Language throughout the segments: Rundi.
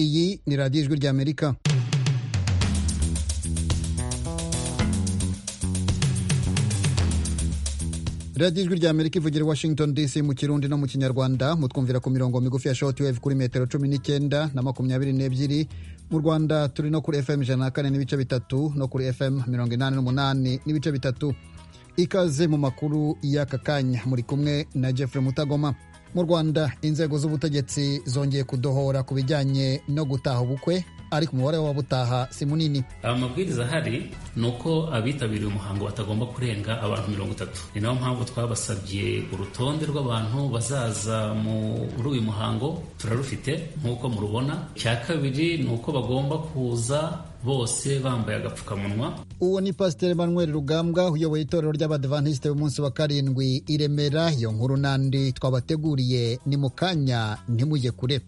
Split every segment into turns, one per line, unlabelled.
iyi ni radiyo ijwi ry'amerika radiyo ijwi ry'amerika ivugira i washington dc mu kirundi no mu kinyarwanda mutwumvira ku mirongo migufi ya shortwave kuri metero cumi n'icyenda na makumyabiri n'ebyiri mu rwanda turi no kuri fm ijana na kane n'ibice bitatu no kuri fm mirongo inani n'umunani n'ibice bitatu ikaze mu makuru y'aka kanya muri kumwe na jeffrey mutagoma mu rwanda inzego z'ubutegetsi zongeye kudohora ku bijyanye no gutaha ubukwe ariko umubare w'ababutaha si munini
amabwiriza ahari ni uko abitabiriye umuhango batagomba kurenga abantu mirongo itatu ni nayo mpamvu twabasabye urutonde rw'abantu bazaza muri uyu muhango turarufite nk'uko murubona icya kabiri ni uko bagomba kuza bose bambaye agapfukamunwa
uwo ni pasiteri manuel rugambwa uyoboye itorero ry'abadivantisite b'umunsi wa karindwi i remera iyo nkuru n'andi twabateguriye ni mu kanya ntimujye kure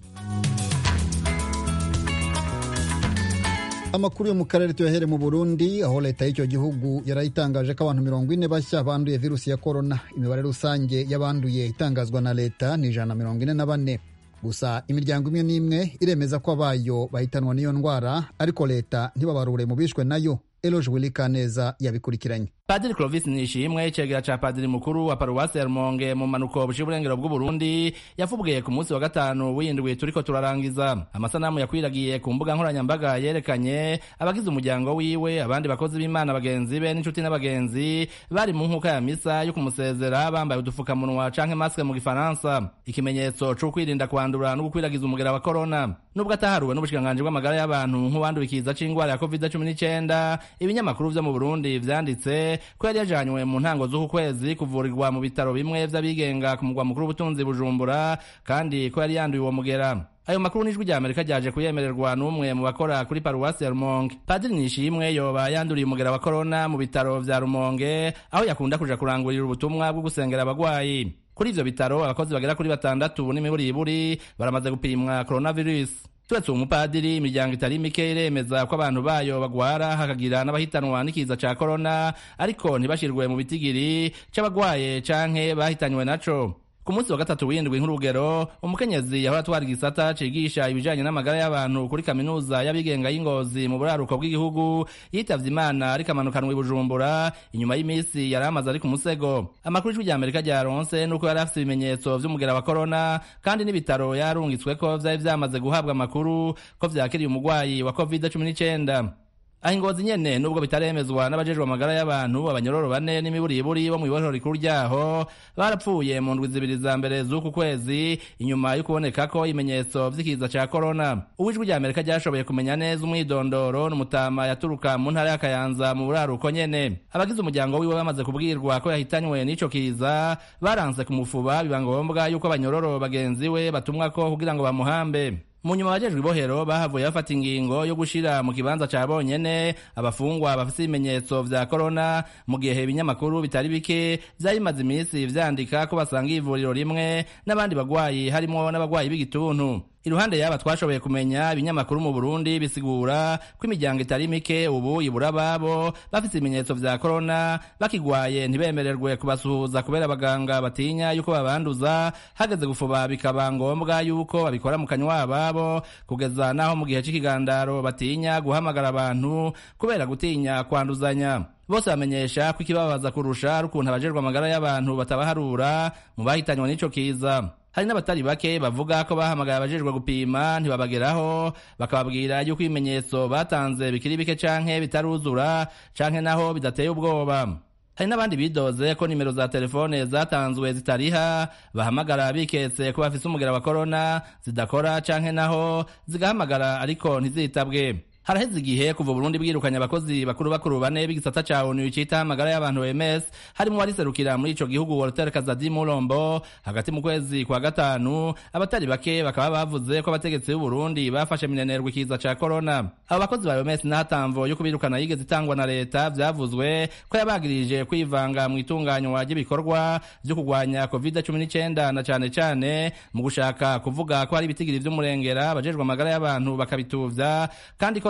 amakuru yo mu karere tuyahere mu burundi aho leta y'icyo gihugu yarayitangaje ko abantu mirongo ine bashya banduye virusi ya korona imibare rusange y'abanduye itangazwa na leta ni ijana na mirongo ine na bane gusa imiryango imwe n'imwe iremeza ko abayo bahitanwa n'iyo ndwara ariko leta ntibabarure mu bishwe nayo eloge wilikaneza yabikurikiranye
padiri clovis nishimwe icegera ca padiri mukuru wa paruwasi ya rumonge mu manuko buciye uburengero bw'uburundi yavugiye ku munsi wa gatanu w'indwi turiko turarangiza amasanamu yakwiragiye ku mbuga nkoranyambaga yerekanye abagize umuryango wiwe abandi bakozi b'imana bagenzi be n'inshuti n'abagenzi bari mu nkuka ya misa yo kumusezera bambaye udufukamunwa canke maske mu gifaransa ikimenyetso co kwirinda kwandura no gukwiragiza umugera wa korona nubwo ataharuwe n'ubushikiranganji bw'amagara y'abantu nk'uwanduye ikiza c'ingwara ya covid cumi n'icenda ibinyamakuru vyo mu burundi vyanditse ko yari yajanywe mu ntango z'uku kwezi kuvurirwa mu bitaro bimwe vy'abigenga ku mugwa mukuru w'ubutunzi bujumbura kandi ko yari yanduye uwo mugera ayo makuru n'ijwi rya amerika ryaje kuyemererwa n'umwe mu bakora kuri paruwasi ya rumonge padiri nishimwe yoba yanduriye umugera wa korona mu bitaro vya rumonge aho yakunda kuja kurangurira ubutumwa bwo gusengera abagwayi kuri ivyo bitaro abakozi bagera kuri batandatu n'imiburiburi baramaze gupimwa coronavirus turetse uwo mupadiri imiryango itari mike iremeza ko abantu bayo bagwara hakagira n'abahitanwa n'ikiza ca korona ariko ntibashirwe mu bitigiri c'abagwaye canke bahitanywe naco ku munsi wa gatatu w'indwi nk'urugero umukenyezi yahora atwara igisata cigisha ibijanye n'amagara y'abantu kuri kaminuza y'abigenga y'ingozi mu buraruko bw'igihugu yitavye imana ariko amanukanwa i bujumbura inyuma y'imisi yari amaze ari ku musego amakuru ijwi rya amerika ryaronse nuko yari afise ibimenyetso vy'umugera wa korona kandi n'ibitaro yarungitsweko vyari vyamaze guhabwa amakuru ko vyakiriye umugwayi wa covid cumi n'icenda aho ingozi nyene nubwo bitaremezwa n'abajejwe amagara y'abantu abanyororo bane n'imiburiburi bo mw'ibohero rikuru ryaho barapfuye mu ndwi zibiri za mbere z'uku kwezi inyuma yo kuboneka ko ibimenyetso vy'ikiza ca korona uwijwi rya amerika ryashoboye kumenya neza umwidondoro n'umutama yaturuka mu ntara ya kayanza mu buraruko nyene abagize umuryango wiwe bamaze kubwirwa ko yahitanywe n'ico kiza baranse kumufuba biba ngombwa yuko abanyororo bagenzi we batumwako kugira ngo bamuhambe mu nyuma abajejwe ibohero bahavuye bafata ingingo yo gushira mu kibanza ca bonyene abafungwa bafise ibimenyetso vya korona mu gihe ibinyamakuru bitari bike vyari bimaze imisi vyandika ko basanga ivuriro rimwe n'abandi bagwayi harimwo n'abagwayi b'igituntu iruhande yaba twashoboye kumenya ibinyamakuru mu Burundi bisigura ko imiryango itari mike ubu ibura babo bafite ibimenyetso vya korona bakigwaye ntibemererwe kubasuhuza kubera abaganga batinya yuko babanduza hageze gufuba bikaba ngombwa yuko babikora mu kanywa babo kugeza naho mu gihe c'ikigandaro batinya guhamagara abantu kubera gutinya kwanduzanya bose bamenyesha ko ikibabaza kurusha ari ukuntu abajejwe amagara y'abantu batabaharura mu bahitanywe n'ico kiza hari n'abatari bake bavuga ko bahamagaye abajejwe gupima ntibabageraho bakababwira yuko ibimenyetso batanze bikiri bike canke bitaruzura canke naho bidateye ubwoba hari n'abandi bidoze ko nimero za telefone zatanzwe zitariha bahamagara biketse ko bafise umugera wa korona zidakora canke naho zigahamagara ariko ntizitabwe haraheze igihe kuva Burundi bwirukanye abakozi bakuru bakuru bane b'igisata ca ONU cita amagara y'abantu OMS harimo wariserukira muri ico gihugu Walter Kazadi Mulombo hagati mu kwezi kwa gatanu abatari bake bakaba bavuze ko abategetsi b'u Burundi bafashe minenerwa ikiza ca corona abo bakozi ba OMS n'ahatamvo yo kubirukana yigeze itangwa na leta vyavuzwe ko yabagirije kwivanga mu itunganywa ry'ibikorwa vyo kugwanya COVID-19 na cane cane mu gushaka kuvuga ko hari ibitigiri vy'umurengera abajejwe amagara y'abantu bakabituvya kandi ko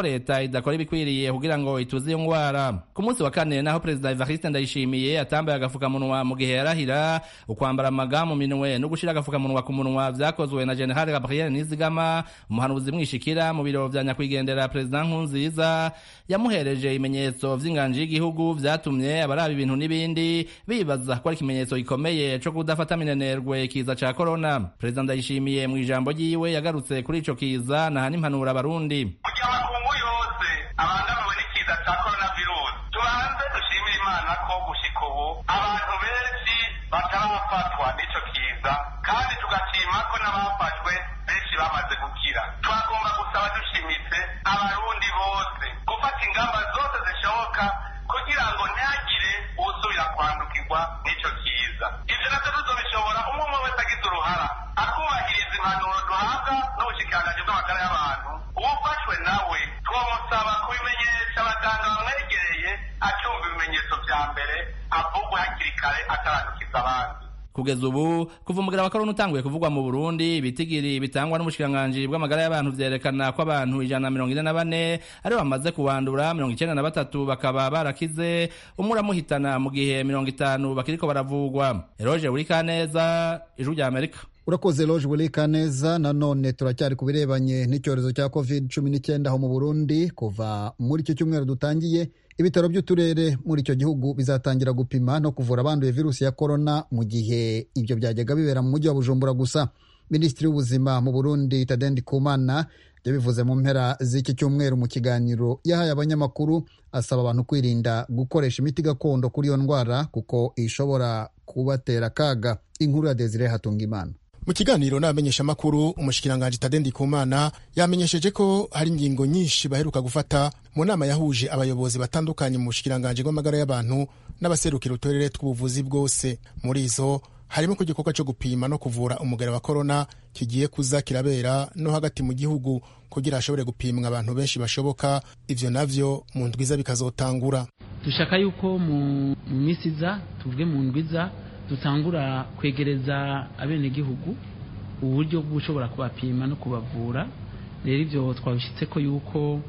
leta idakora ibikwiriye kugira ngo ituze iyo ngwara ku munsi wa kane naho perezida evariste ndayishimiye atambaye agafukamunwa mu gihe yarahira ukwambara amaga mu minwe no gushira agafukamunwa ku munwa vyakozwe na general gabriel nizigama umuhanuzi mwishikira mu biro vya nyakwigendera perezida nkunziza yamuhereje ibimenyetso vy'inganji y'igihugu vyatumye abaraba ibintu n'ibindi bibaza ko ari ikimenyetso gikomeye co kudafata minenerwe ikiza ca korona perezida ndayishimiye mu ijambo ryiwe yagarutse kuri ico kiza naha n'impanuro abarundi
kugira amakungu yose abangamiwe n'ikiza ca coronavirus tubanze dushimire imana ko gushika ubu abantu benshi batarafatwa n'ico kiza kandi tugashima ko n'abafashwe benshi bamaze gukira twagomba gusaba dushimitse abarundi bose gufata ingamba zose zishoboka kugira ngo ntihagire usubira kwandukirwa n'ico kiza ivyo navyo tuzobishobora umwe umwe wese agize uruhara akubahiriza impanuro duhabwa n'ubushikiranganji bw'amagara y'abantu uwufashwe nawe twomusaba kubimenyesha abaganga bamwegereye acumva ibimenyetso vya mbere avugwe hakiri kare atarandukiza abandi
kugeza ubu kuva umugera wa korona utanguye kuvugwa mu burundi ibitigiri bitangwa n'umushikiranganji bw'amagara y'abantu vyerekana ko abantu ijana na mirongo ine na bane ari bamaze kuwandura mirongo icenda na batatu bakaba barakize umwe uramuhitana mu gihe mirongo itanu bakiriko baravugwa eroje burikaneza ijwi rya amerika
urakoze loje burika neza nanone turacyari ku birebanye n'icyorezo cya covid cumi n'icyenda aho mu burundi kuva muri icyo cyumweru dutangiye ibitaro by'uturere muri icyo gihugu bizatangira gupima no kuvura abanduye virusi ya korona mu gihe ibyo byajyaga bibera mu mujyi wa bujumbura gusa minisitiri w'ubuzima mu burundi tadendi kumana yabivuze mu mpera z'iki cyumweru mu kiganiro yahaye abanyamakuru asaba abantu kwirinda gukoresha imiti gakondo kuri iyo ndwara kuko ishobora kubatera akaga inkuru ya desire hatungimana
mu kiganiro n'abamenyeshamakuru umushikiranganji tadendi kumana yamenyesheje ko hari ingingo nyinshi baheruka gufata mu nama yahuje abayobozi batandukanye mu bushikiranganji bw'amagara y'abantu n'abaserukira uturere tw'ubuvuzi bwose muri izo harimo ko igikorwa cyo gupima no kuvura umugera wa korona kigiye kuza kirabera no hagati mu gihugu kugira hashobore gupimwa abantu benshi bashoboka ivyo navyo mu ndwiza bikazotangura
dushaka yuko mu minsi iza tuvuge mu ndwiza dutangura kwegereza abenegihugu uburyo bw'ushobora kubapima no kubavura rero ibyo twabishyitse ko yuko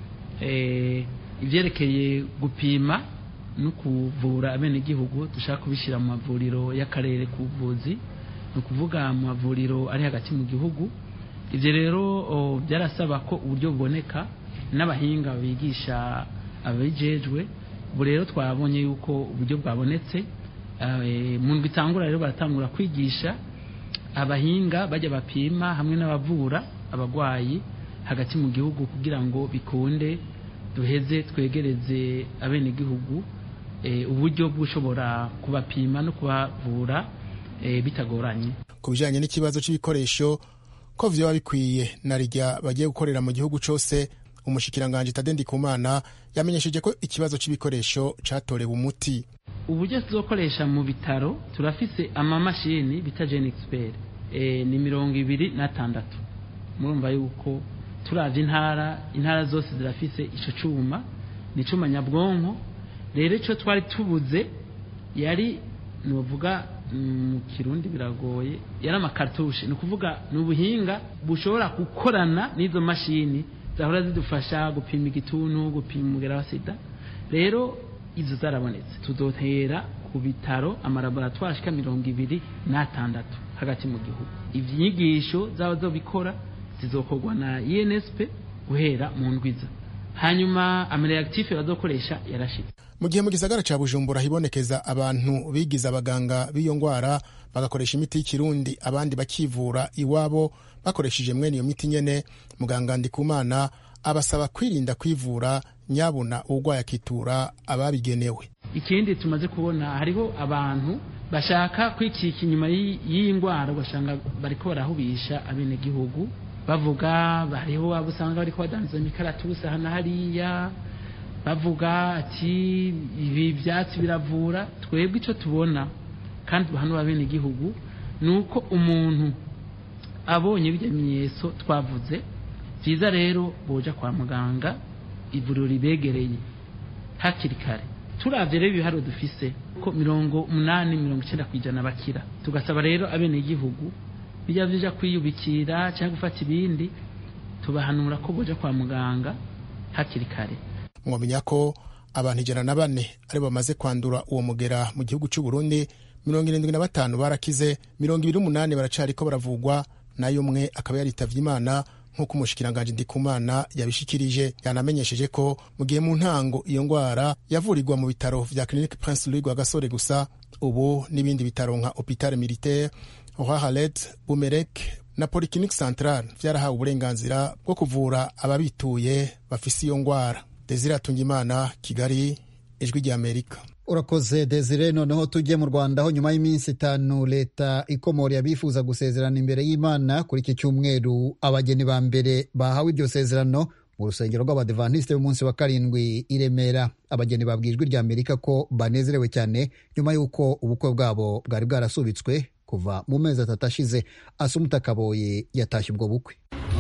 ibyerekeye gupima no kuvura abenegihugu dushaka kubishyira mu mavuriro y'akarere k'ubuvuzi ni ukuvuga mu mavuriro ari hagati mu gihugu ibyo rero byarasaba ko uburyo buboneka n'abahinga bigisha ababijejwe ubu rero twabonye yuko uburyo bwabonetse mu ndwi itangura rero baratangura kwigisha abahinga bajya bapima hamwe n'abavura abarwayi hagati mu gihugu kugira ngo bikunde duheze twegereze abenegihugu uburyo bw'ushobora kubapima no kubavura bitagoranye
ku bijyanye n'ikibazo cy'ibikoresho ko byaba bikwiye na rya bagiye gukorera mu gihugu cyose umushikiranganji tadendi kumana yamenyesheje ko ikibazo cy'ibikoresho cyatorewe umuti
uburyo tuzokoresha mu bitaro turafise amamashini bita jeni expert e, ni mirongo ibiri n'atandatu murumva yuko turavye intara intara zose zirafise ico cuma ni cuma nyabwonko rero ico twari tubuze yari novuga mu kirundi biragoye yari amakartushe ni ukuvuga ni ubuhinga bushobora gukorana n'izo mashini zahora zidufasha gupima igituntu gupima umugera wa sida rero izo zarabonetse tuzotera ku bitaro amalaboratwari ashika mirongo ibiri n'atandatu hagati mu gihugu inyigisho zaba zo bikora zizokorwa na insp guhera mu ndwiza hanyuma amareakitife bazokoresha yarashitse
mu gihe mu gisagara ca bujumbura hibonekeza abantu bigize abaganga b'iyo ngwara bagakoresha imiti y'ikirundi abandi bakivura iwabo bakoresheje mwene iyo miti nyene muganga ndikumana abasaba kwirinda kwivura nyabuna urwaye akitura ababigenewe
ikindi tumaze kubona hariho abantu bashaka kwikika inyuma y'iyi ndwara ugasanga bariko barahubisha abenegihugu bavuga hariho abo usanga bariko badandaza imikaratusi aha na hariya bavuga ati ibi byatsi biravura twebwe icyo tubona kandi hano abenegihugu ni uko umuntu abonye bijya bimenyetso twavuze byiza rero boja kwa muganga ivuriro ribegereye hakiri kare turavye rero ibiharo dufise ko mirongo umunani mirongo icyenda ku ijana bakira tugasaba rero abenegihugu bijya bija kwiyubikira cyangwa gufata ibindi tubahanura ko boja kwa muganga hakiri kare
mwamenya ko abantu ijana na bane ari bamaze kwandura uwo mugera mu gihugu cy'u Burundi mirongo irindwi na batanu barakize mirongo ibiri n'umunani baracariko baravugwa nayo umwe akaba yaritavye imana nk'uko umushikiranganji ndikumana yabishikirije yanamenyesheje ko mu gihe mu ntango iyo ngwara yavurirwa mu bitaro vya clinique prince louis gasore gusa ubu n'ibindi bitaro nka hôpital militaire rohahalet bumerek na polyclinique central vyarahawe uburenganzira bwo kuvura ababituye bafise iyo ngwara desire atungimana kigali ijwi ry'amerika
urakoze desire noneho tujye mu rwanda aho nyuma y'iminsi itanu leta ikomora abifuza gusezerana imbere y'imana kuri iki cyumweru abageni ba mbere bahawe iryo sezerano mu rusengero rw'abadivantisite b'umunsi wa karindwi i remera abageni babwiye ijwi rya amerika ko banezerewe cyane nyuma y'uko ubukwe bwabo bwari bwarasubitswe kuva mu mezi atatu ashize asumuta kaboye yatashye ubwo bukwe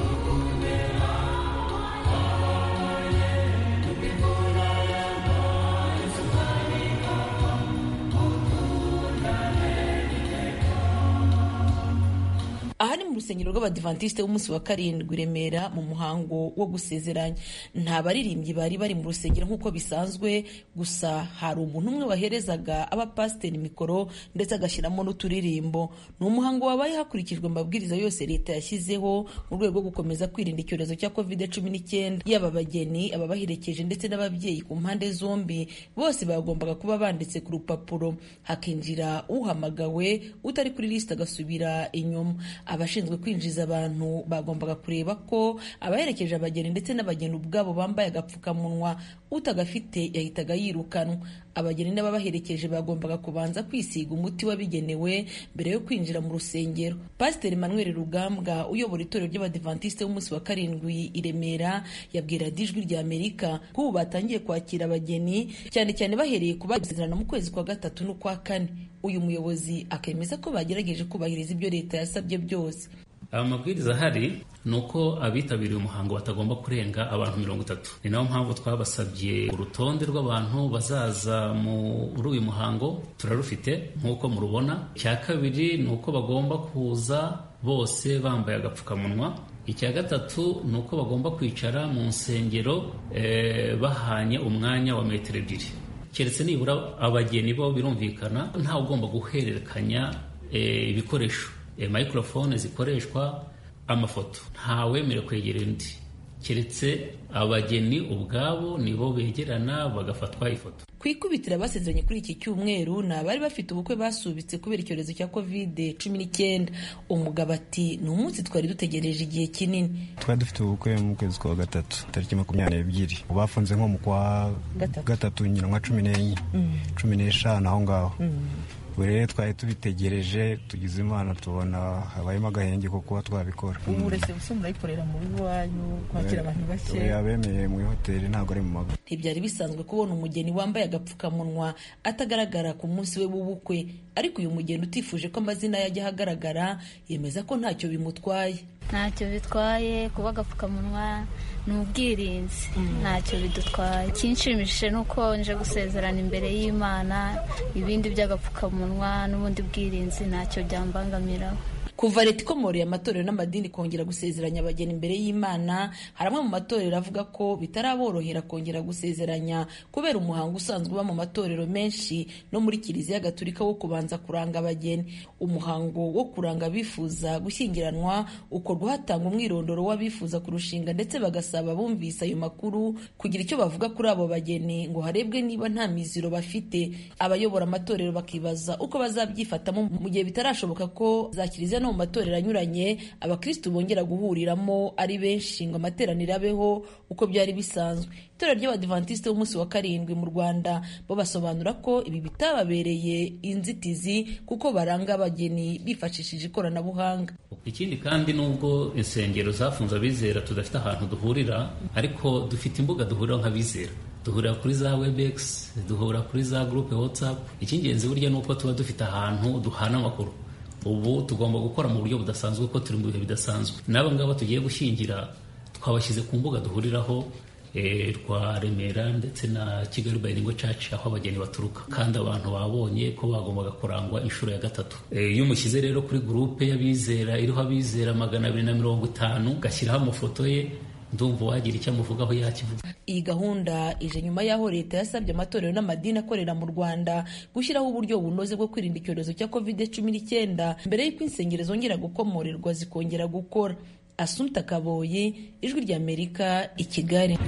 aha ni mu rusengero rw'abadivantisite b'umunsi wa karindwi remera mu muhango wo gusezeranya nta baririmbyi bari bari mu rusengero nk'uko bisanzwe gusa hari umuntu umwe waherezaga abapasiteri mikoro ndetse agashyiramo n'uturirimbo ni umuhango wabaye hakurikijwe amabwiriza yose leta yashyizeho mu rwego rwo gukomeza kwirinda icyorezo cya covid cumi n'icyenda yaba abageni ababaherekeje ndetse n'ababyeyi ku mpande zombi bose bagombaga kuba banditse ku rupapuro hakinjira uhamagawe utari kuri lisite agasubira inyuma abashinzwe kwinjiza abantu bagombaga kureba ko abaherekeje abageni ndetse n'abageni ubwabo bambaye agapfukamunwa utagafite yahitaga yirukanwa abageni n'ababaherekeje bagombaga kubanza kwisiga umuti wabigenewe mbere yo kwinjira mu rusengero pasiteri manuel rugambwa uyobora itorero ry'abadivantisite b'umunsi wa karindwi i remera yabwira ijwi rya amerika ko ubu batangiye kwakira abageni cyane cyane bahereye ku bagezerana mu kwezi kwa gatatu n'ukwa kane uyu muyobozi akemeza ko bagerageje kubahiriza ibyo leta yasabye byose
amabwiriza ahari ni uko abitabiriye umuhango batagomba kurenga abantu mirongo itatu ni nayo mpamvu twabasabye urutonde rw'abantu bazaza muri uyu muhango turarufite nk'uko murubona icya kabiri ni uko bagomba kuza bose bambaye agapfukamunwa icya gatatu ni uko bagomba kwicara mu nsengero bahanye umwanya wa metero ebyiri keretse nibura abageni bo birumvikana ntawe ugomba guhererekanya ibikoresho microphone zikoreshwa amafoto ntawemerewe kwegera undi keretse abageni ubwabo nibo begerana bagafatwa ifoto
ku ikubitiro abasezeranye kuri iki cyumweru ni abari bafite ubukwe basubitse kubera icyorezo cya kovide cumi n'icyenda umugabo ati ni umunsi twari dutegereje igihe kinini
twari dufite ubukwe mu kwezi kwa gatatu tariki makumyabiri n'ebyiri bafunze nko mu kwa gatatu nyina nka cumi n'enye cumi n'eshanu aho ngaho ubu rero twari tubitegereje tugize imana tubona habayemo agahenge ko kuba twabikora
ubu uretse gusa murayikorera mu rugo iwanyu kwakira abantu bake
abemeye mu ihoteli ntabwo ari mu mago
ntibyari bisanzwe kubona umugeni wambaye agapfukamunwa atagaragara ku munsi we w'ubukwe ariko uyu mugeni utifuje ko amazina yajya ahagaragara yemeza ko ntacyo bimutwaye
ntacyo bitwaye kuba agapfukamunwa ni ubwirinzi ntacyo bidutwaye ikinshimishije ni uko nje gusezerana imbere y'imana ibindi by'agapfukamunwa n'ubundi bwirinzi ntacyo byambangamiraho
kuva leta ikomoreye amatorero n'amadini kongera gusezeranya abageni imbere y'imana hari amwe mu matorero avuga ko bitaraborohera kongera gusezeranya kubera umuhango usanzwe uba mu matorero menshi no muri kiliziya gatulika wo kubanza kuranga abageni umuhango wo kuranga abifuza gushyingiranwa ukorwa hatangwa umwirondoro w'abifuza kurushinga ndetse bagasaba bumvise ayo makuru kugira icyo bavuga kuri abo bageni ngo harebwe niba nta miziro bafite abayobora amatorero bakibaza uko bazabyifatamo mu gihe bitarashoboka ko za kiliziya no mu matorero anyuranye abakristu bongera guhuriramo ari benshi ngo amateraniro abeho uko byari bisanzwe itorero ry'abadivantisite b'umunsi wa karindwi mu rwanda bo basobanura ko ibi bitababereye inzitizi kuko baranga abageni bifashishije ikoranabuhanga
ikindi kandi nubwo insengero zafunze abizera tudafite ahantu duhurira ariko dufite imbuga duhuriraho nk'abizera duhurira kuri za webex duhura kuri za groupe whatsapp icy'ingenzi burya ni uko tuba dufite ahantu duhana amakuru ubu tugomba gukora mu buryo budasanzwe ko turi mu bihe bidasanzwe n'aba ngaba tugiye gushyingira twabashyize ku mbuga duhuriraho rwa remera ndetse na kigali bayiringo caci aho abageni baturuka kandi abantu babonye ko bagombaga kurangwa inshuro ya gatatu iyo umushyize rero kuri gurupe y'abizera iriho abizera magana abiri na mirongo itanu ugashyiraho amafoto ye ndumva uwagira icyo amuvugaho yakivuga
iyi gahunda ije nyuma y'aho leta yasabye amatorero n'amadini akorera mu rwanda gushyiraho uburyo bunoze bwo kwirinda icyorezo cya covid cumi n'icyenda mbere y'uko insengero zongera gukomorerwa zikongera gukora asumta kaboyi ijwi ry'amerika i kigali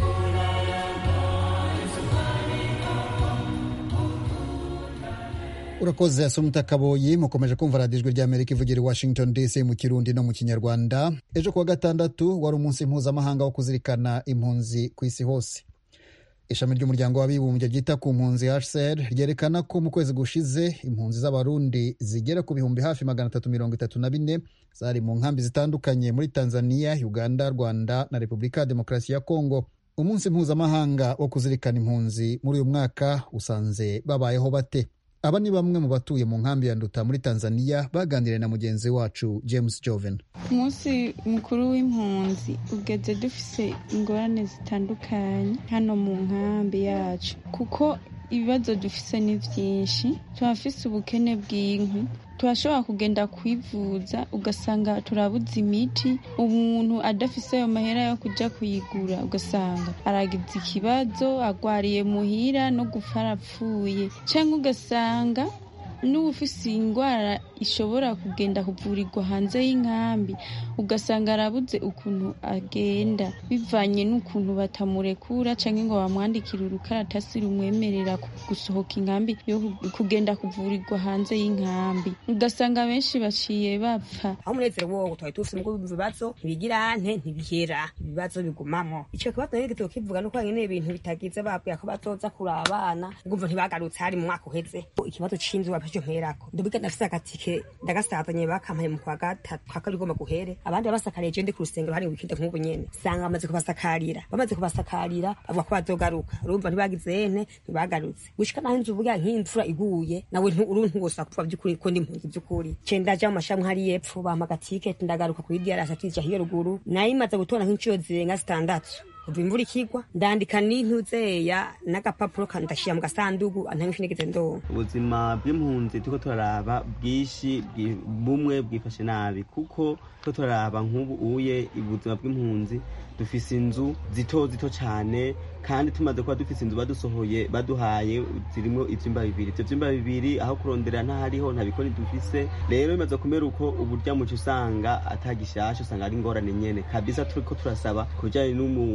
urakoze asumta kaboyi mukomeje kumva radiyo ijwi ry'amerika ivugira i washington dc mu kirundi no mu kinyarwanda ejo kuwa gatandatu wari umunsi mpuzamahanga wo kuzirikana impunzi ku isi hose ishami ry'umuryango w'abibumbye ryita ku mpunzi hcr ryerekana ko mu kwezi gushize impunzi z'abarundi zigera ku bihumbi hafi magana atatu mirongo itatu na bine zari mu nkambi zitandukanye muri tanzania uganda rwanda na repubulika ya demokarasi ya kongo umunsi mpuzamahanga wo kuzirikana impunzi muri uyu mwaka usanze babayeho bate aba ni bamwe mu batuye mu nkambi ya nduta muri tanzania baganiriye na mugenzi wacu james joven
umunsi mukuru w'impunzi ugeze dufise ingorane zitandukanye hano mu nkambi yacu kuko ibibazo dufise ni byinshi turafise ubukene bw'inkwi turashobora kugenda kwivuza ugasanga turabuze imiti umuntu adafise ayo mahera yo kujya kuyigura ugasanga aragize ikibazo agwariye muhira no gupfa arapfuye cyangwa ugasanga n'uba ufise indwara ishobora kugenda kuvurirwa hanze y'inkambi ugasanga arabuze ukuntu agenda bivanye n'ukuntu batamurekura cyangwa ngo bamwandikire urukaratasi rumwemerera gusohoka inkambi yo kugenda kuvurirwa hanze y'inkambi ugasanga benshi baciye bapfa
aho umunezero wowo twari tufise mu bibazo ntibigira nte ntibihera ibibazo bigumamo ico kibazo rero gito kivuga nuko nyene ibintu bitagize babwiye ko batoza kuri abana ngumva ntibagarutse hari mu mwaka uheze ikibazo c'inzu bapfije mperako ndabiga ndafise agatike ndagasazanye bakampaye mu kwa gatatu kwa kabiri igomba guhere abandi babasakariye je ndi ku rusengero hari wikinde nk'ubu nyene sanga bamaze kubasakarira bamaze kubasakarira bavuga ko bazogaruka urumva ntibagize ente ntibagarutse gushika naho inzu uvuga nk'imvura iguye nawe uru ntiwosa kuvuga by'ukuri ko ndi impunzi by'ukuri ce ndaja mu mashami hari yepfo bampa agatiketi ndagaruka kuri diarasi atija hiyo ruguru nayo imaze gutora nk'incuro zirenga zitandatu kuva imvura ikigwa ndandika n'intuzeya n'agapapuro ndashyira mu gasandugu ntamwe nigeze ndonka
ubuzima bw'impunzi turiko turaraba bwinshi bumwe bwifashe nabi kuko turiko turaraba nk'ubu uye ubuzima bw'impunzi dufise inzu zito zito cyane kandi tumaze kuba dufise inzu badusohoye baduhaye zirimo ivyumba bibiri ivyo vyumba bibiri aho kurondera ntahariho nta bikoni dufise rero bimaze kumera uko uburya muco usanga atagishasha usanga ari ingorane nyene kabisa turiko turasaba ku bijanye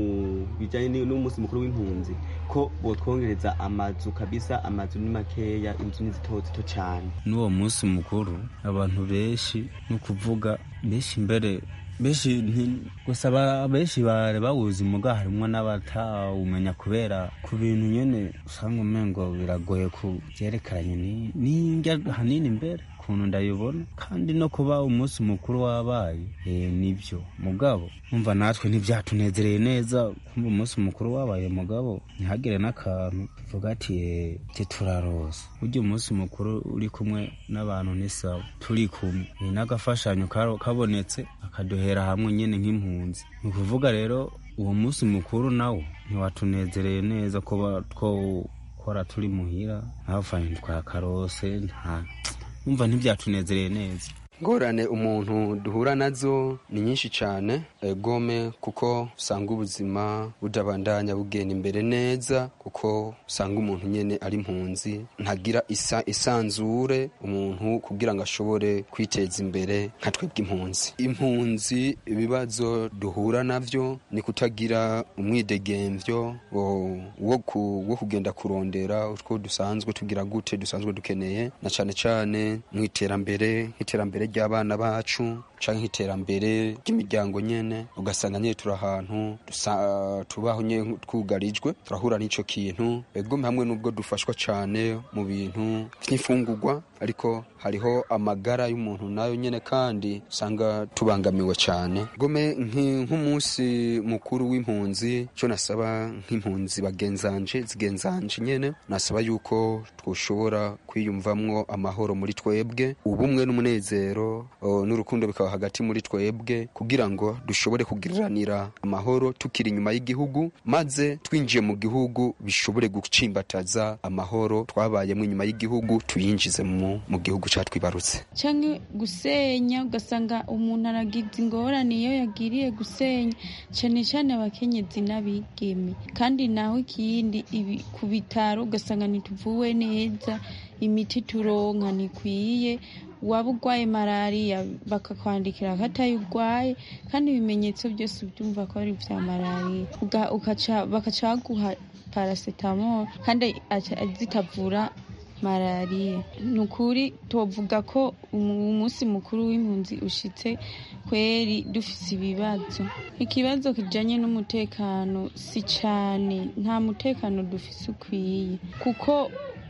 bijanye n'umunsi mukuru w'impunzi ko botwongereza amazu kabisa amazu ni makeya inzu ni zito zito cane
n'uwo munsi mukuru abantu benshi ni ukuvuga benshi mbere benshi gusa benshi bari bawuzi muga harimwo n'abatawumenya kubera ku bintu nyene usanga umengo biragoye ku vyerekeranye n'indya hanini imbere ukuntu ndayibona kandi no kuba umunsi mukuru wabaye eh nibyo mugabo umva natwe ntibyatunezereye neza kumva umunsi mukuru wabaye mugabo ntihagire n'akantu tuvuga ati eh turaroza burya umunsi mukuru uri kumwe n'abantu ni sawa turi kumwe ni n'agafashanyo kabonetse akaduhera hamwe nyene nk'impunzi ni ukuvuga rero uwo munsi mukuru nawo ntiwatunezereye neza kuba twokora turi muhira ntafanye twakarose nta umva ntibyatunezereye neza
ngorane umuntu duhura nazo ni nyinshi cyane gome kuko usanga ubuzima budabandanya bugenda imbere neza kuko usanga umuntu nyine ari impunzi ntagira isa isanzure umuntu kugira ngo ashobore kwiteza imbere nka twebwe impunzi impunzi ibibazo duhura navyo ni kutagira umwidegemvyo wo kugenda kurondera utwo dusanzwe tugira gute dusanzwe dukeneye na cyane cyane mu iterambere nk'iterambere ry'abana bacu canke nk'iterambere ry'imiryango nyene ugasanga nyene turi ahantu tubaho nyene twugarijwe turahura n'ico kintu egome hamwe n'ubwo dufashwa cane mu bintu vy'imfungurwa ariko hariho amagara y'umuntu nayo nyene kandi usanga tubangamiwe cane gome nk'umunsi mukuru w'impunzi co nasaba nk'impunzi bagenzanje zigenzanje nyene nasaba yuko twoshobora kwiyumvamwo amahoro muri twebwe ubumwe n'umunezero n'urukundo bikaba hagati muri twebwe kugira ngo dushobore kugiriranira amahoro tukiri inyuma y'igihugu maze twinjiye mu gihugu bishobore gucimbataza amahoro twabayemo inyuma y'igihugu tuyinjize mu, mu gihugu catwibarutse
canke gusenya ugasanga umuntu aragize ingorane iyo yagiriye gusenya cane cane abakenyezi n'abigeme kandi naho ikindi ibi ku bitaro ugasanga ntituvuwe neza imiti turonka ntikwiye waba urwaye malariya bakakwandikira ko atayo urwaye kandi ibimenyetso byose ubyumva ko ari ibya malariya Uga- ukaca- bakaca baguha paracetamol kandi aca- zitavura malariya ni ukuri tuvuga ko umu- umunsi mukuru w'impunzi ushitse kweri dufise ibibazo ikibazo kijanye n'umutekano si cane nta mutekano dufise ukwiye kuko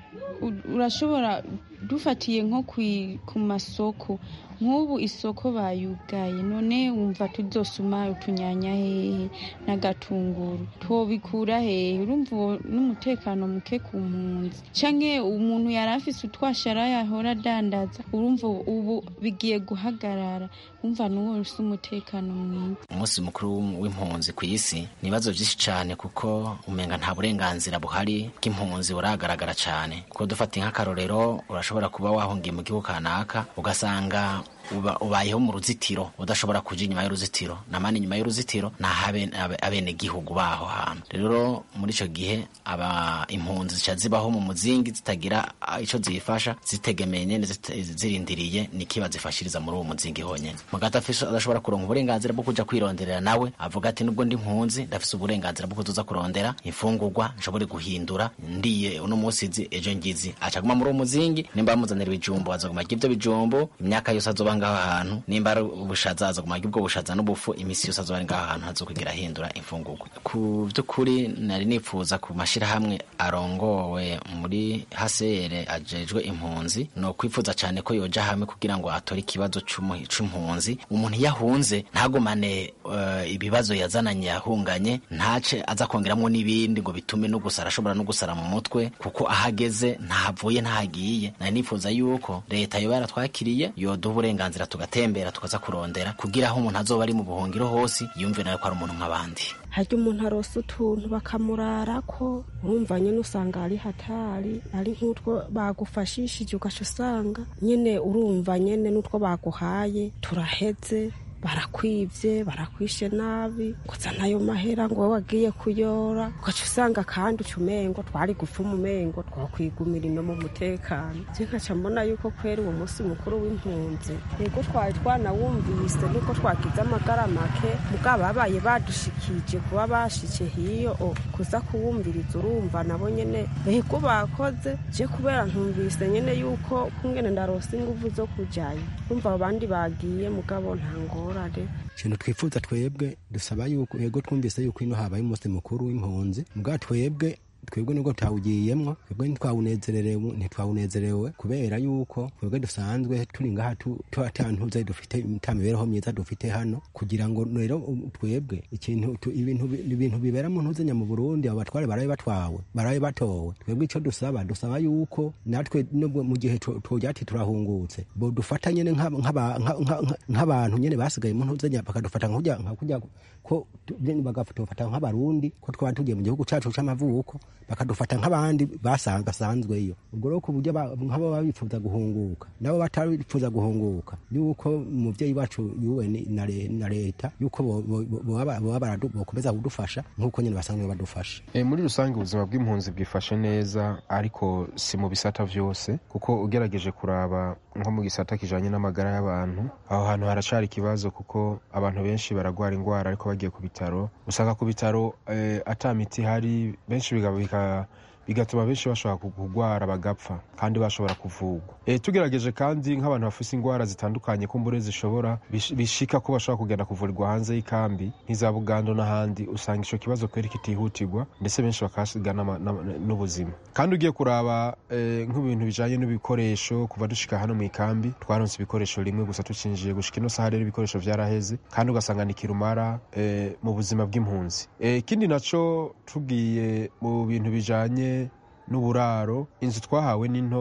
u- urashobora dufatiye nko kwi- ku masoko nk'ubu isoko bayugaye none wumva tuzosuma utunyanya hehe n'agatunguru twobikura hehe urumva uwo n'umutekano muke ku mpunzi canke umuntu yari afise utwashara yahora adandaza urumva ubu bigiye guhagarara wumva n'uwo ufise umutekano mwiza
umunsi mukuru w'impunzi ku isi ni ibibazo byinshi cyane kuko umenga nta burenganzira buhari bw'impunzi buragaragara cyane kuko dufata nk'akarorero urashobora kuba wahungiye mu gihugu kanaka ugasanga uba- ubayeho mu ruzitiro udashobora kuja inyuma y'uruzitiro namani inyuma y'uruzitiro naho abenegihugu baho hantu rero muri ico gihe aba impunzi zica zibaho mu muzingi zitagira ah, ico zifasha zitegemeye nyene zite- zirindiriye niki bazifashiriza muri uwo muzingi honyene mugati afise adashobora kuronka uburenganzira bwo kuja kwironderera nawe avuga ati nubwo ndi impunzi ndafise uburenganzira bwo kuzoza kurondera imfungurwa nshobore guhindura ndiye uno munsi nzi ejo ngizi acaguma muri uwo muzingi nimba bamuzanira ibijumbo azoguma arya ivyo bijumbo imyaka yose azoba ngaho hantu nimba ari ubushaza azoguma arya ubwo bushaza n'ubufu imisi yose azoba ari ngaho hantu hazokwigira ahindura imfungurwa ku vy'ukuri nari nipfuza ku mashirahamwe arongowe muri hasere ajejwe impunzi no kwifuza cane ko yoja hamwe kugira ngo atore ikibazo c'umu- c'impunzi umuntu iyo ahunze ntagumane eh, ibibazo yazananye yahunganye ntace aza kongeramwo n'ibindi ngo bitume no gusara ashobora no gusara mu mutwe kuko ahageze ntahavuye ntahagiye nari nifuza yuko leta yoba yaratwakiriye yoduha uburenganzira tugatembera tukaza kurondera kugira aho umuntu azoba ari mu buhungiro hose yumve nawe ko ari umuntu nk'abandi
harya umuntu arosa utuntu bakamurarako urumva nyine usanga ari hatari ari nk'utwo bagufashishije ugaca usanga nyine urumva nyine n'utwo baguhaye turaheze barakwivye barakwishe nabi gusa nayo mahera ngo wowe wagiye kuyora ugaca usanga kandi uca umengo twari gupfa umumengo twakwigumira ino mu mutekano je nkaca mbona yuko kwera uwo munsi mukuru w'impunzi yego twari twanawumvise nuko twagize amagara make mugabo babaye badushikije kuba bashike hiyo o kuza kuwumviriza urumva nabo nyene yego bakoze je kubera ntumvise nyene yuko kungene ndarose inguvu zo kujayo umva abandi bagiye mugabo nta ngorane
ikintu twifuza twebwe dusaba yuko yego twumvise yuko ino habaye umunsi mukuru w'impunzi mbwa twebwe twebwe nubwo tutawugiyemwo twebwe ntitwawunezererewe ntitwawunezerewe kubera yuko twebwe dusanzwe turi ngaha tu- tu- ata ntuze dufite ta mibereho myiza dufite hano kugira ngo rero um, twebwe ikintu tu- ibintu bi- ibintu bibera mu ntuzenya mu Burundi abo batware barabe batwawe barabe batowe twebwe ico dusaba dusaba yuko natwe nubwo mu gihe tu- twogira ati turahungutse bo dufata nyene nk'aba- nk'aba- nka- nka- nka- nk'abantu nyene basigaye mu ntuzenya bakadufata nka kurya nka kurya ko tu- nyene bagatufata nk'abarundi ko twaba tugiye mu gihugu cacu c'amavuko bakadufata nk'abandi basanga basanzweyo ubwo rero ku buryo ba- nk'abo baba bifuza guhunguka nabo batarifuza guhunguka yuko umuvyeyi wacu yuwe ni- na le- na leta yuko bo- bo- bo- boba boba baradu- bokomeza kudufasha nk'uko nyene basanzwe badufasha
E, muri rusange ubuzima bw'impunzi bwifashe neza ariko si mu bisata vyose kuko ugerageje kuraba nko mu gisata kijanye n'amagara y'abantu aho hantu haracari ikibazo kuko abantu benshi baragwara ingwara ariko bagiye ku bitaro usanga ku bitaro eh, ata miti ihari benshi biga- bika- bigatuma benshi bashobora kugwara bagapfa kandi bashobora kuvugwa e, tugerageje kandi nk'abantu bafise ingwara zitandukanye kumbure zishobora bish- bishika ko bashobora kugenda kuvurirwa hanze y'ikambi nk'iza bugando n'ahandi usanga ico kibazo kweri kitihutirwa ndetse benshi bakahasiga n'ama- n'ama- n'ubuzima kandi ugiye kuraba eh, nk'ibintu bijanye n'ibikoresho kuva dushika hano mu ikambi twaronse ibikoresho rimwe gusa tucinjiye gushika ino saha rero ibikoresho vyaraheze kandi ugasanga ni kirumara eh, mu buzima bw'impunzi Eh, ikindi naco tugiye mu bintu bijanye n'uburaro inzu twahawe ni nto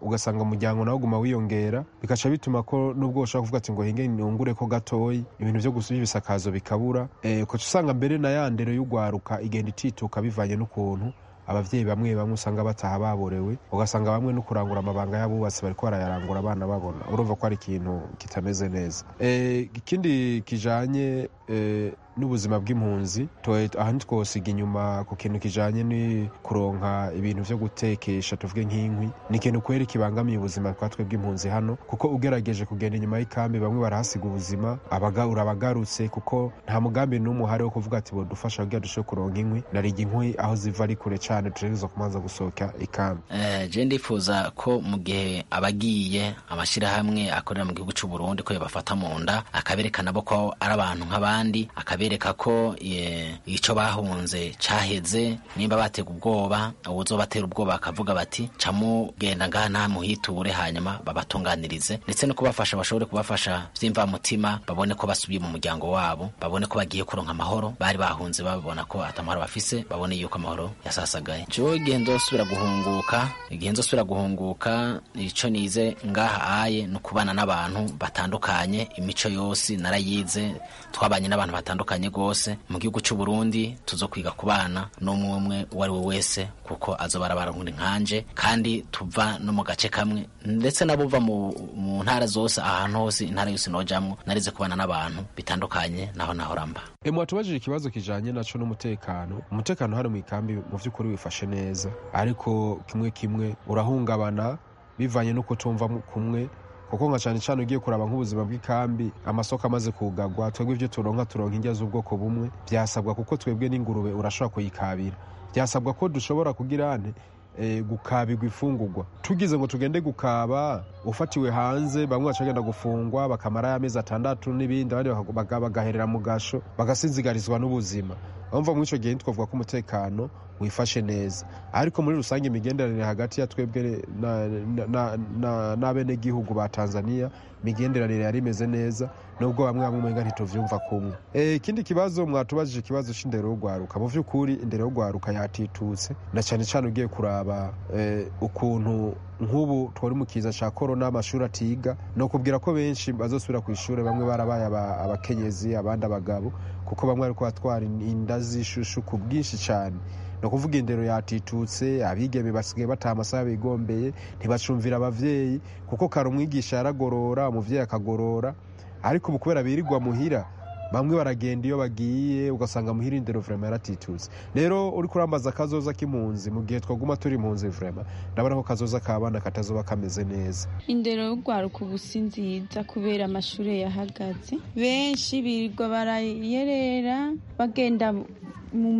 ugasanga umuryango nawe uguma wiyongera bikaca bituma ko nubwo ushobora kuvuga ati ngo hinge nungure ko gatoyi ibintu vyo gusubya ibisakazo bikabura eh, ukaca usanga mbere na ya ndero y'ugwaruka igenda itituka bivanye n'ukuntu abavyeyi bamwe bamwe usanga bataha baborewe ugasanga bamwe no kurangura amabanga y'abubatsi bariko barayarangura abana babona urumva ko ari ikintu kitameze neza Eh, ikindi kijanye eh, n'ubuzima bw'impunzi twe- aha ntitwosiga inyuma ku kintu kijanye ni kuronka ibintu vyo gutekesha tuvuge nk'inkwi ni ikintu kweri kibangamiye ubuzima twa twe bw'impunzi hano kuko ugerageje kugenda inyuma y'ikambi bamwe barahasiga ubuzima abaga urabagarutse kuko nta mugambi n'umwe uhari wo kuvuga ati bodufasha kugira dushobore kuronka inkwi nariga inkwi aho ziva ari kure cane tutegerezwa kumanza gusohoka ikambi
Eh, je ndifuza ko mu gihe abagiye amashyirahamwe akorera mu gihugu cy'u Burundi ko yabafata mu nda akabereka nabo ko ari abantu nk'abandi akabereka ko eh, ico bahunze caheze nimba batega ubwoba uwuzobatera ubwoba bakavuga bati camu genda ngaha nta muhiture hanyuma babatunganirize ndetse no kubafasha bashobore kubafasha vy'imvamutima babone ko basubiye mu muryango wabo babone ko bagiye kuronka amahoro bari bahunze babona ko atamahoro bafise babone yuko amahoro yasasagaye jewe igihe nzosubira guhunguka igihe nzosubira guhunguka ico nize ngaha aye no kubana n'abantu batandukanye imico yose narayize twabanye n'abantu batandukanye rwose mu gihugu cy'u Burundi tuzokwiga kubana n'umwe umwe uwo ari we wese kuko azoba arabarundi nkanje kandi tuva no mu gace kamwe ndetse n'abuva mu, mu ntara zose ahantu hose intara yose nojamwo narize kubana n'abantu bitandukanye naho nahora mba
E, mwatubajije ikibazo kijanye naco n'umutekano umutekano hano mu ikambi mu vy'ukuri wifashe neza ariko kimwe kimwe urahungabana bivanye n'uko tumva mu- kumwe kuko nka cane cane ugiye kuraba nk'ubuzima bw'ikambi amasoko amaze kugagwa twebwe ivyo turonka turonka indya z'ubwoko bumwe vyasabwa kuko twebwe n'ingurube urashobora kuyikabira vyasabwa ko dushobora kugira ane eh, gukabirwa ifungurwa tugize ngo tugende gukaba ufatiwe hanze bamwe bacagenda gufungwa bakamara y'amezi atandatu n'ibindi abandi baka- baga- bagaherera mu gasho bagasinzigarizwa n'ubuzima bamva muri ico gihe ntitwavuga ko umutekano wifashe neza ariko muri rusange imigenderanire hagati ya twebwe na- na- na- na- n'abenegihugu ba tanzania imigenderanire yari imeze neza nubwo bamwe bamwe umenga ntituvyumva kumwe Eh, ikindi kibazo mwatubajije ikibazo c'indero y'ugwaruka mu vy'ukuri indero y'ugwaruka yatitutse na cane cane ugiye kuraba eh, ukuntu nk'ubu twari mu kiza ca korona amashuri atiga ni ukubwira ko benshi bazosubira ku ishuri bamwe barabaye aba- abakenyezi abandi abagabo kuko bamwe bariko batwara inda z'ishushu ku bwinshi cane ni ukuvuga indero yatitutse abigeme basigaye bataha amasaha bigombeye ntibacumvira abavyeyi kuko kare umwigisha yaragorora umuvyeyi akagorora ariko ubu kubera birirwa muhira bamwe baragenda iyo bagiye ugasanga muhira indero vrema yaratitutse rero uriko urambaza akazoza k'impunzi mu gihe twaguma turi impunzi vrema ndabona ko kazoza k'abana katazoba kameze neza
indero y'urwaruka ubu si nziza kubera amashuri yahagaze benshi birirwa barayerera bagenda mu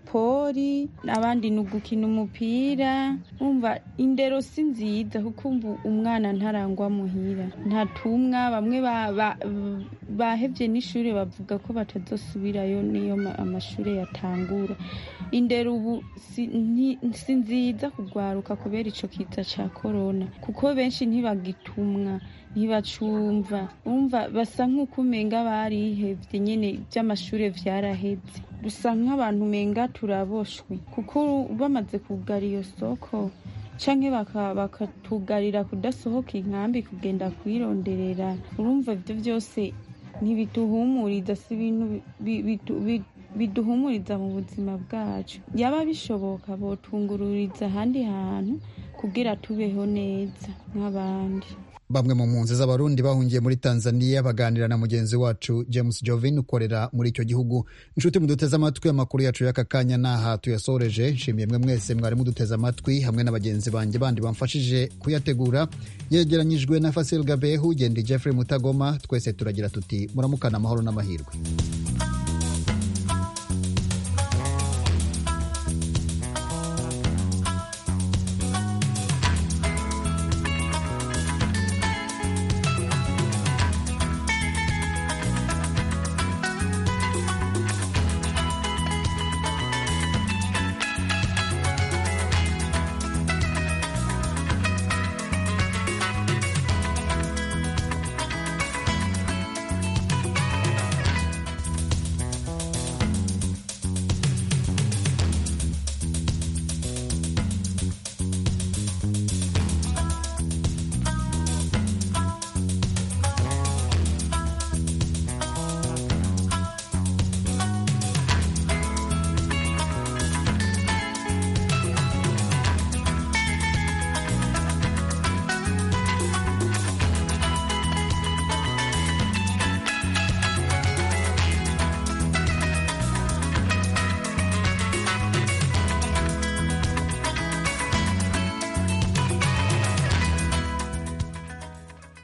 mapori abandi ni ugukina umupira umva indero si nziza kuko umva umwana ntarangwa muhira ntatumwa bamwe ba- ba- bahevye n'ishuri bavuga ko batazosubirayo niyo ma- amashuri yatangura indero ubu si nti- si nziza kugwaruka kubera ico kiza ca korona kuko benshi ntibagitumwa ntibacumva umva basa nk'uko umenga barihevye nyene ivy'amashure vyaraheze dusa nk'abantu umenga turaboshwe kuko bamaze kugara iyo soko canke baka- bakatugarira kudasohoka inkambi kugenda kwironderera urumva ivyo vyose ntibiduhumuriza si ibintu bi- bidu- bi- biduhumuriza mu buzima bwacu yaba bishoboka botungururiza ahandi hantu kugira tubeho neza nk'abandi
bamwe mu mpunzi z'abarundi bahungiye muri tanzania baganira na mugenzi wacu james jovin ukorera muri icyo gihugu inshuti muduteze amatwi amakuru yacu y'aka kanya n'aha tuyasoreje nshimiye mwe mwese mwari muduteze amatwi hamwe na bagenzi banjye bandi bamfashije kuyategura yegeranyijwe na fasil gabehu gendi jeffrey mutagoma twese turagira tuti muramukana amahoro n'amahirwe